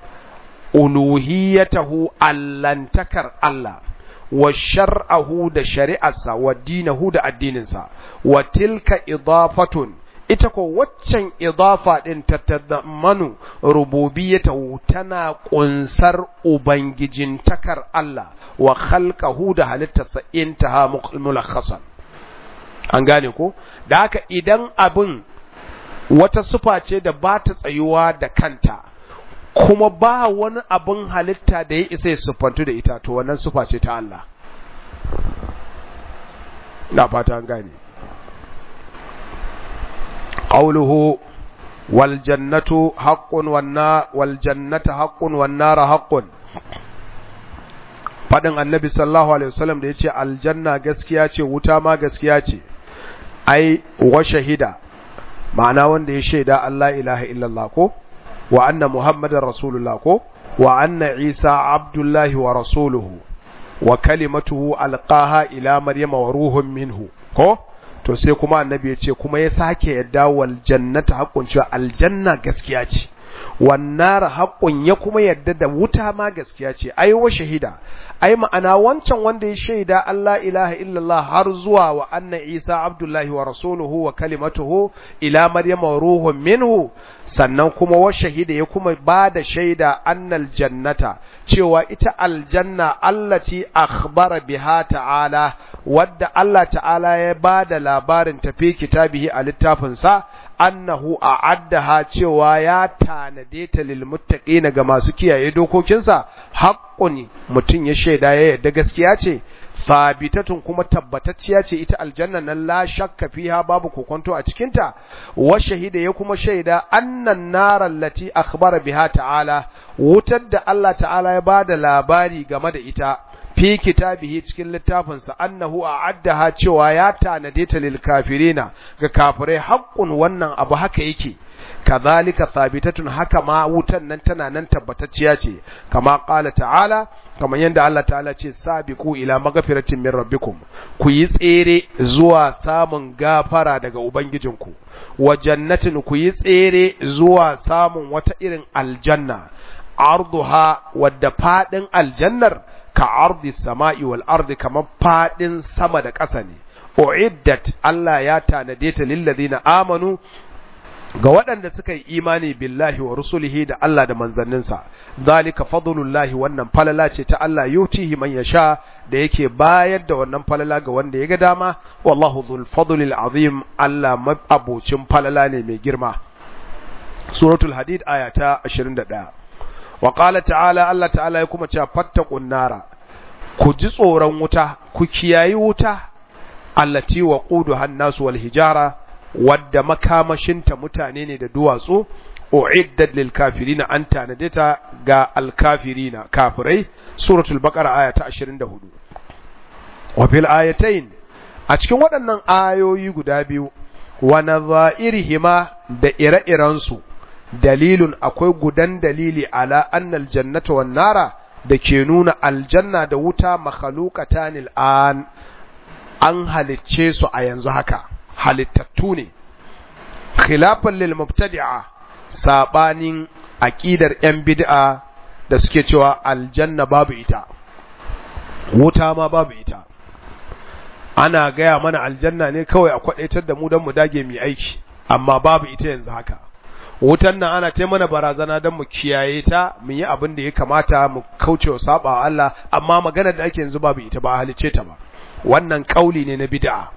uluhiyatahu allantakar Allah wa shar'ahu da shari'arsa wa dinahu da addininsa wa tilka idafatun ita ko waccan idafa din ta tadammanu rububiyyatahu tana kunsar ubangijin takar Allah wa khalqahu da halittarsa intaha mulakhasan an gane ko da haka idan abin wata sufa ce da ba ta tsayuwa da kanta kuma ba wani abin halitta da ya isa ya siffantu da ita to wannan sufa ce ta Allah na fata an gane qawluhu wal jannatu haqqun wan wal jannatu haqqun wan nar haqqun fadin annabi sallallahu alaihi wasallam da yace aljanna gaskiya ce wuta ma gaskiya ce ai wa shahida ma'ana wanda ya shaida Allah ilaha illallah ko wa anna muhammadar rasulullah ko wa anna isa abdullahi wa rasuluhu wa kalimatuhu alqaha ila maryama wa ruhun minhu ko to sai kuma annabi ya ce kuma ya sake yadda wal jannata haqqun cewa aljanna gaskiya ce wan nar haqqun ya kuma yadda da wuta ma gaskiya ce ai wa shahida ai ma'ana wancan wanda ya shaida Allah ilaha illallah har zuwa wa anna Isa abdullahi wa rasuluhu wa kalimatuhu ila maryama wa ruhun minhu sannan kuma wa shahida ya kuma ba da shaida annal jannata cewa ita aljanna allati akhbara biha ta'ala wadda Allah ta'ala ya ba da labarin tafi kitabihi a littafinsa annahu a'addaha cewa ya tanade ta lil muttaqina ga masu kiyaye dokokinsa haqqun mutun ya shaida ya yadda gaskiya ce sabitatun kuma tabbatacciya ce ita aljanna nan la shakka fiha babu kokonto a cikin ta wa shahida ya kuma shaida annan nar allati akhbara biha ta'ala wutar da Allah ta'ala ya bada labari game da ita fi kitabihi cikin littafinsa annahu a'addaha cewa ya tanade ta lil kafirina ga kafirai haqqun wannan abu haka yake kadhalika thabitatun haka ma wutan nan tana nan tabbatacciya ce kama qala ta'ala kamar yadda Allah ta'ala ce sabiqu ila magfiratin min rabbikum ku yi tsere zuwa samun gafara daga ubangijinku wa jannatin ku yi tsere zuwa samun wata irin aljanna arduha wadda fadin aljannar ka ardi sama'i wal ardi kamar fadin sama da ƙasa ne uiddat Allah ya tanade ta lil ladina amanu ga waɗanda suka yi imani billahi wa rusulihi da Allah da manzanninsa zalika fadlullahi wannan falala ce ta Allah yutihi man yasha da yake bayar da wannan falala ga wanda ya ga dama wallahu dhul fadlil azim Allah abocin falala ne mai girma suratul hadid aya ta 21 wa qala ta'ala Allah ta'ala ya kuma cewa fattaqun nara ku ji tsoron wuta ku kiyayi wuta allati waquduha an-nas wal hijara wadda makamashinta mutane ne da duwatsu uiddat lil kafirina an tanade ta ga al kafirina kafirai suratul baqara aya ta 24 wa fil ayatain a cikin waɗannan ayoyi guda biyu wa nadha'irihima da ire-iren su dalilun akwai gudan dalili ala annal jannata wan nara da ke nuna aljanna da wuta makhluqatanil an an halicce su a yanzu haka halittattu ne khilafan lil mubtadi'a sabanin aqidar yan bid'a da suke cewa aljanna babu ita wuta ma babu ita ana gaya mana aljanna ne kawai a kwadaitar da mu don mu dage mu aiki amma babu ita yanzu haka wutan nan ana ta mana barazana don mu kiyaye ta mu yi abin da ya kamata mu kauce wa saba Allah amma maganar da ake yanzu babu ita ba halice ta ba wannan kauli ne na bid'a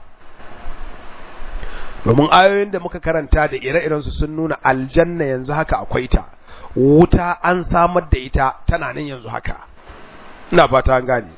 domin ayoyin da muka karanta da ire-irensu sun nuna aljanna yanzu haka akwai ta wuta an samar da ita tana nan yanzu haka ina fata an gane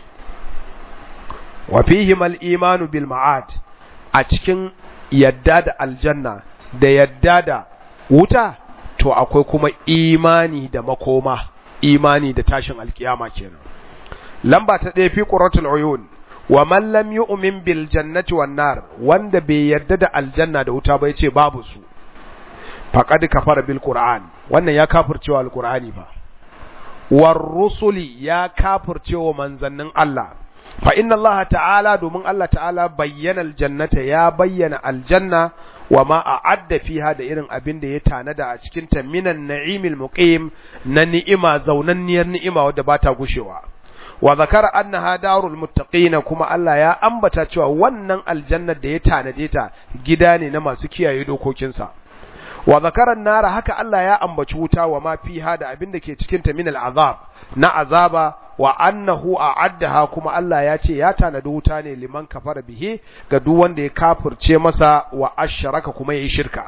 wa fihim al-imanu bil ma'ad a cikin yadda da aljanna da yadda da wuta to akwai kuma imani da makoma imani da tashin alkiyama kenan lamba ta ɗaya fi qurratul uyun wa man lam yu'min bil jannati wan nar wanda bai yarda da aljanna da wuta ba yace babu su faqad kafara bil qur'an wannan ya kafircewa alqur'ani ba war rusuli ya kafircewa manzannin Allah fa inna Allah ta'ala domin Allah ta'ala bayyana aljannata ya bayyana aljanna wa ma a'adda fiha da irin abin da ya tanada a cikin ta minan na'imil muqim na ni'ima zaunanniyar ni'ima wadda ba ta gushewa wa zakara annaha darul muttaqina kuma Allah ya ambata cewa wannan aljannar da ya tanade ta gida ne na masu kiyaye dokokinsa wa zakara nara haka Allah ya ambaci wuta wa ma fiha da abin da ke cikin ta min al'azab na azaba wa annahu a'addaha kuma Allah ya ce ya tanadi wuta ne liman kafara bihi ga duk wanda ya kafirce masa wa asharaka kuma yayi shirka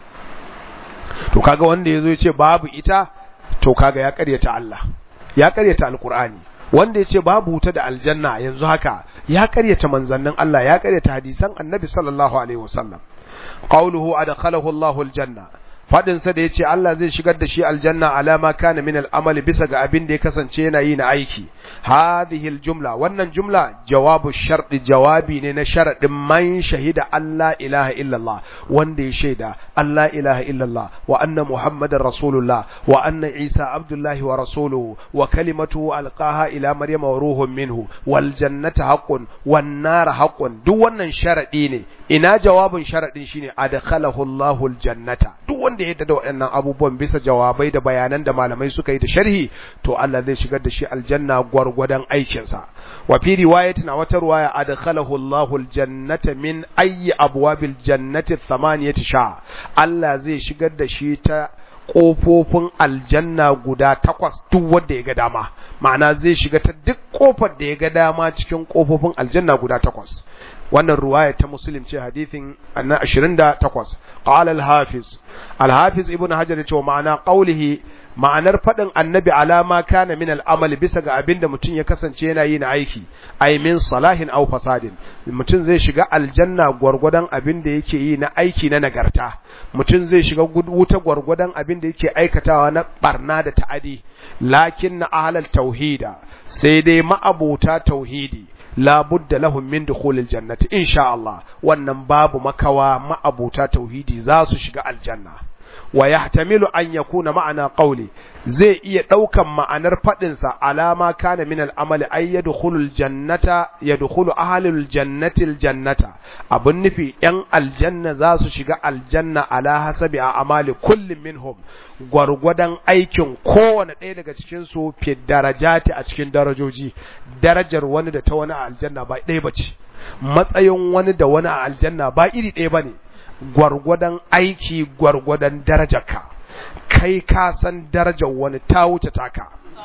to kaga wanda yazo ya ce babu ita to kaga ya karyata Allah ya karyata alqur'ani wanda ya ce babu wuta da aljanna yanzu haka ya karyata manzannin Allah ya karyata hadisan annabi sallallahu alaihi wasallam qawluhu adkhalahu Allahu aljanna fadin sa da yace Allah zai shigar da shi aljanna alama kana min al'amali bisa ga abin da ya kasance yana yi na aiki hadhihi aljumla wannan jumla jawabu sharti jawabi ne na sharadin man shahida Allah ilaha illallah wanda ya shaida Allah ilaha illallah wa anna muhammadar rasulullah wa anna isa abdullahi wa rasuluhu wa kalimatuhu alqaha ila maryama wa ruhun minhu wal jannata haqqun wan nar haqqun duk wannan sharadi ne ina jawabin sharadin shine adkhalahu Allahu aljannata duk wanda ya da waɗannan abubuwan bisa jawabai da bayanan da malamai suka yi da sharhi to Allah zai shigar da shi aljanna gwargwadon aikinsa wa fi riwayatin a wata riwaya adkhalahu Allahu aljannata min ayyi abwabil jannati thamaniyati sha Allah zai shigar da shi ta ƙofofin aljanna guda takwas duk wanda ya ga dama ma'ana zai shiga ta duk ƙofar da ya ga dama cikin ƙofofin aljanna guda takwas wannan ruwaya ta muslim ce hadithin na 28 qala al-hafiz al-hafiz ibn hajar ce ma'ana qawlihi ma'anar faɗin annabi alama kana min al'amali bisa ga abin da mutum ya kasance yana yi na aiki ai min salahin aw fasadin mutum zai shiga aljanna gwargwadon abin da yake yi na aiki na nagarta mutum zai shiga wuta gwargwadon abin da yake aikatawa na barna da ta'adi lakin na ahlal tauhida sai dai ma'abota tauhidi labudda lahum min dukhulil jannati insha Allah wannan babu makawa ma'abuta tauhidi za su shiga aljanna wa yahtamilu an yakuna ma'ana qawli zai iya daukan ma'anar fadin sa alama kana min al'amali ay yadkhulul jannata yadkhulu ahlul jannati aljannata abun nufi yan aljanna za su shiga aljanna ala hasabi a amali kullum minhum gwargwadon aikin kowane ɗaya daga cikin su fi darajati a cikin darajoji darajar wani da ta wani a aljanna ba ɗaya bace matsayin wani da wani a aljanna ba iri ɗaya bane gwargwadon aiki gwargwadon darajarka kai ka san darajar wani ta wuce taka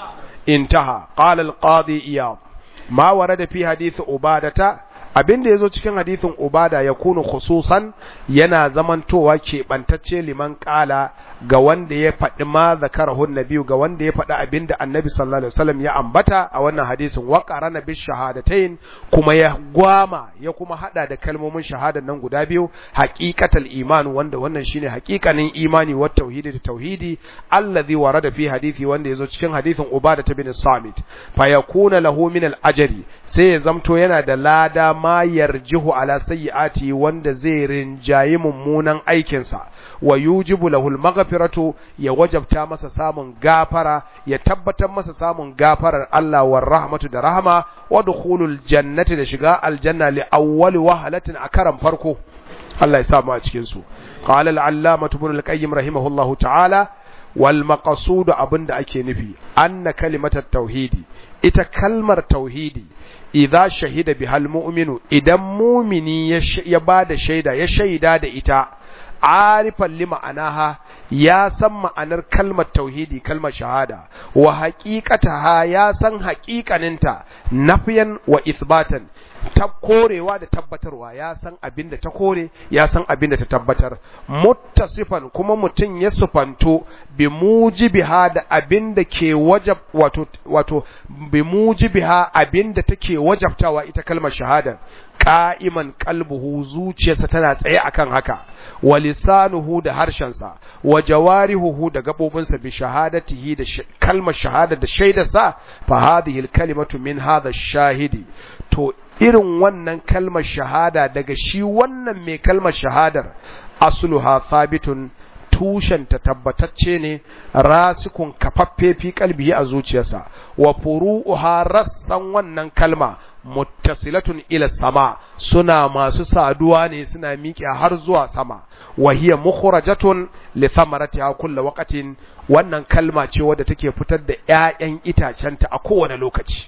intaha qala al-qadi iyad ma warada fi hadith ubadata abinda yazo cikin hadithin ubada ya kunu khususan yana zamantowa keɓantacce liman ƙala ga wanda ya faɗi ma zakarahu nabiyu ga wanda ya faɗi abinda annabi sallallahu alaihi wasallam ya ambata a wannan hadisin wa qarana bi shahadatain kuma ya gwama ya kuma hada da kalmomin shahadan nan guda biyu haqiqatal iman wanda wannan shine haqiqanin imani wa tauhidi da tauhidi allazi warada fi hadisi wanda yazo cikin hadisin ubada bin samit fa yakuna lahu min al ajri sai ya zamto yana da lada ma yarjihu ala sayyiati wanda zai rinjayi mummunan aikinsa wa yujibu lahu al-maghfiratu ya wajabta masa samun gafara ya tabbatar masa samun gafarar Allah war rahmatu da rahama wa dukhulul jannati da shiga aljanna li awwali wahalatin a karan farko Allah ya samu a cikin su qala al-allamah ibn al-qayyim rahimahullahu ta'ala wal maqsud abinda ake nufi anna kalimatat tauhidi ita kalmar tauhidi idza shahida bihal mu'minu idan mumini ya bada shaida ya shaida da ita arifan li ma'anaha ya san ma'anar kalmar tauhidi kalmar shahada wa haqiqataha ya san haqiqaninta nafiyan wa isbatan ta korewa da tabbatarwa ya san abin da ta kore ya san abin da ta tabbatar muttasifan kuma mutum ya sufanto bi mujibiha da abin da ke wajab wato wato bi mujibiha abin da take wajabtawa ita kalmar shahada qa'iman qalbuhu zuciyarsa tana tsaye akan haka wa lisanuhu da harshensa wa jawarihuhu da gabobinsa bi shahadatihi da kalmar shahada da shaidarsa fa hadhihi al-kalimatu min hadha ash-shahidi to irin wannan kalmar shahada daga shi wannan mai kalmar shahadar asluha thabitun tushenta tabbatacce ne rasikun kafaffe fi kalbi a zuciyarsa wa furu'uha rassan wannan kalma muttasilatun ila sama suna masu saduwa ne suna miƙe har zuwa sama wa hiya mukhrajatun li thamaratiha kullu waqtin wannan kalma ce wadda take fitar da ƴaƴan itacenta a kowane lokaci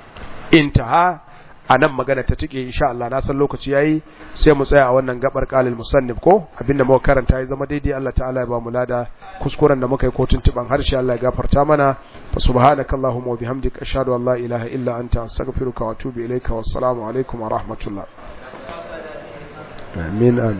intaha a nan magana ta tike insha Allah na san lokaci yayi sai mu tsaya a wannan gabar qalil musannif ko abinda muka karanta ya zama daidai Allah ta'ala ya ba mu lada kuskuren da muka yi ko tuntuban harshe Allah ya gafarta mana fa subhanakallahumma wa bihamdika ashhadu an la ilaha illa anta astaghfiruka wa atubu ilaika wassalamu alaikum wa rahmatullah amin